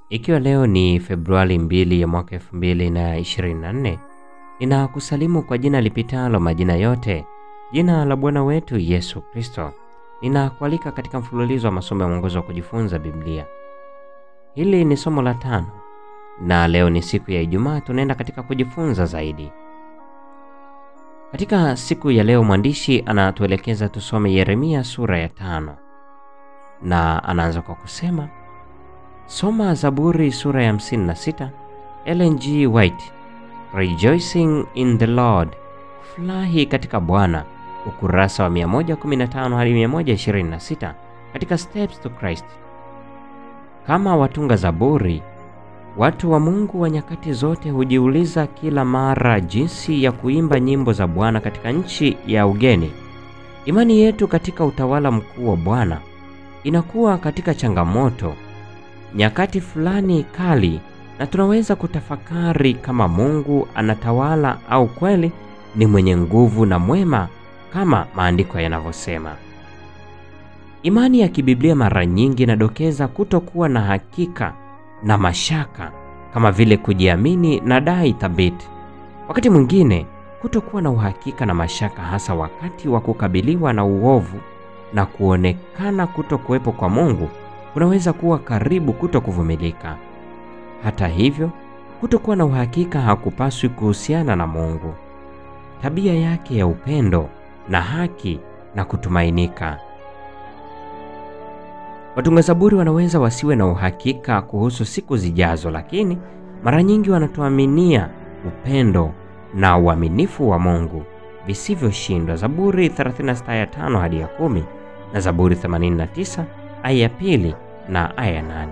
Ikiwa leo ni Februari 2 ya mwaka 2024, ninakusalimu kwa jina lipitalo majina yote, jina la Bwana wetu Yesu Kristo. Ninakualika katika mfululizo wa masomo ya mwongozo wa kujifunza Biblia. Hili ni somo la tano na leo ni siku ya Ijumaa, tunaenda katika kujifunza zaidi. Katika siku ya leo mwandishi anatuelekeza tusome Yeremia sura ya tano na anaanza kwa kusema soma Zaburi sura ya 56, Ellen G. White, Rejoicing in the Lord, furahi katika Bwana, ukurasa wa 115 hadi 126 katika Steps to Christ. Kama watunga Zaburi, watu wa Mungu wa nyakati zote hujiuliza kila mara jinsi ya kuimba nyimbo za Bwana katika nchi ya ugeni. Imani yetu katika utawala mkuu wa Bwana inakuwa katika changamoto nyakati fulani kali, na tunaweza kutafakari kama Mungu anatawala au kweli ni mwenye nguvu na mwema kama maandiko yanavyosema. Imani ya kibiblia mara nyingi inadokeza kutokuwa na hakika na mashaka kama vile kujiamini na dai thabiti. Wakati mwingine kutokuwa na uhakika na mashaka, hasa wakati wa kukabiliwa na uovu na kuonekana kutokuwepo kwa Mungu, kunaweza kuwa karibu kutokuvumilika. Hata hivyo, kutokuwa na uhakika hakupaswi kuhusiana na Mungu, tabia yake ya upendo na haki na kutumainika. Watunga Zaburi wanaweza wasiwe na uhakika kuhusu siku zijazo, lakini mara nyingi wanatuaminia upendo na uaminifu wa Mungu visivyoshindwa. Zaburi 36 aya 5 hadi ya 10 na Zaburi 89 aya ya pili na aya nane.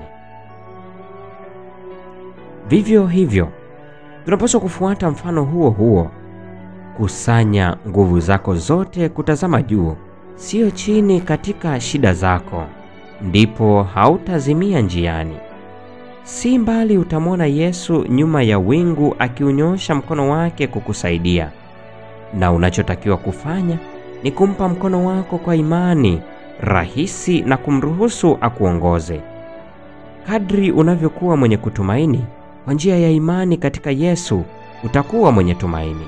Vivyo hivyo tunapaswa kufuata mfano huo huo, kusanya nguvu zako zote kutazama juu, sio chini katika shida zako, ndipo hautazimia njiani. Si mbali utamwona Yesu nyuma ya wingu akiunyosha mkono wake kukusaidia, na unachotakiwa kufanya ni kumpa mkono wako kwa imani rahisi na kumruhusu akuongoze. Kadri unavyokuwa mwenye kutumaini kwa njia ya imani katika Yesu, utakuwa mwenye tumaini.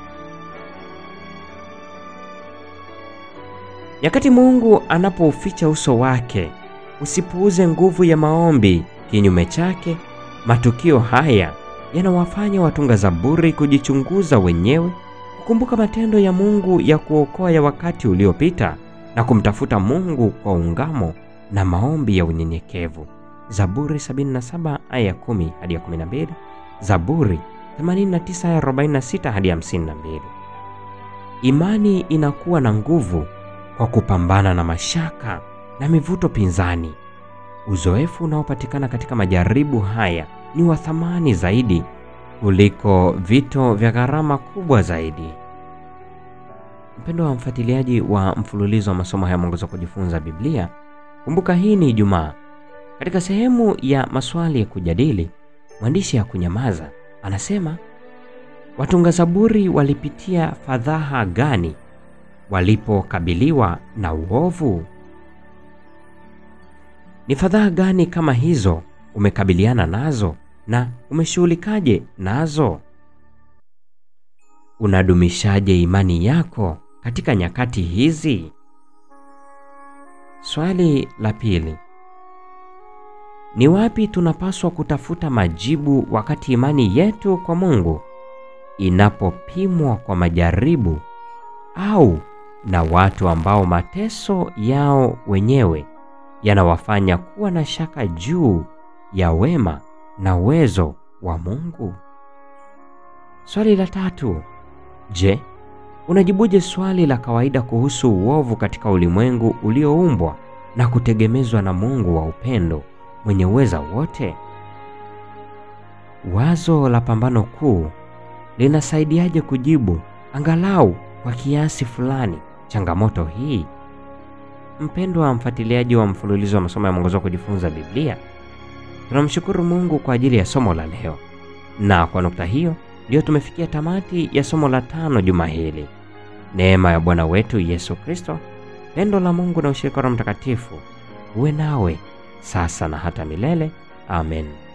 Nyakati Mungu anapouficha uso wake, usipuuze nguvu ya maombi. Kinyume chake, matukio haya yanawafanya watunga Zaburi kujichunguza wenyewe, kukumbuka matendo ya Mungu ya kuokoa ya wakati uliopita na kumtafuta Mungu kwa ungamo na maombi ya unyenyekevu. Zaburi 77 aya 10 hadi 12, Zaburi 89 aya 46 hadi 52. Imani inakuwa na nguvu kwa kupambana na mashaka na mivuto pinzani. Uzoefu unaopatikana katika majaribu haya ni wa thamani zaidi kuliko vito vya gharama kubwa zaidi. Mpendo wa mfuatiliaji wa mfululizo wa masomo haya mwongozo wa kujifunza Biblia, kumbuka hii ni Ijumaa. Katika sehemu ya maswali ya kujadili, mwandishi ya kunyamaza anasema watunga Zaburi walipitia fadhaha gani walipokabiliwa na uovu? Ni fadhaha gani kama hizo umekabiliana nazo na umeshughulikaje nazo? Unadumishaje imani yako katika nyakati hizi? Swali la pili, ni wapi tunapaswa kutafuta majibu wakati imani yetu kwa Mungu inapopimwa kwa majaribu au na watu ambao mateso yao wenyewe yanawafanya kuwa na shaka juu ya wema na uwezo wa Mungu? Swali la tatu, je, unajibuje swali la kawaida kuhusu uovu katika ulimwengu ulioumbwa na kutegemezwa na Mungu wa upendo mwenye uweza wote? Wazo la pambano kuu linasaidiaje kujibu angalau kwa kiasi fulani changamoto hii? Mpendwa wa mfuatiliaji wa mfululizo wa masomo ya mwongozo wa kujifunza Biblia, tunamshukuru Mungu kwa ajili ya somo la leo, na kwa nukta hiyo ndiyo tumefikia tamati ya somo la tano juma hili. Neema ya Bwana wetu Yesu Kristo, pendo la Mungu na ushirika wa Mtakatifu uwe nawe sasa na hata milele. Amen.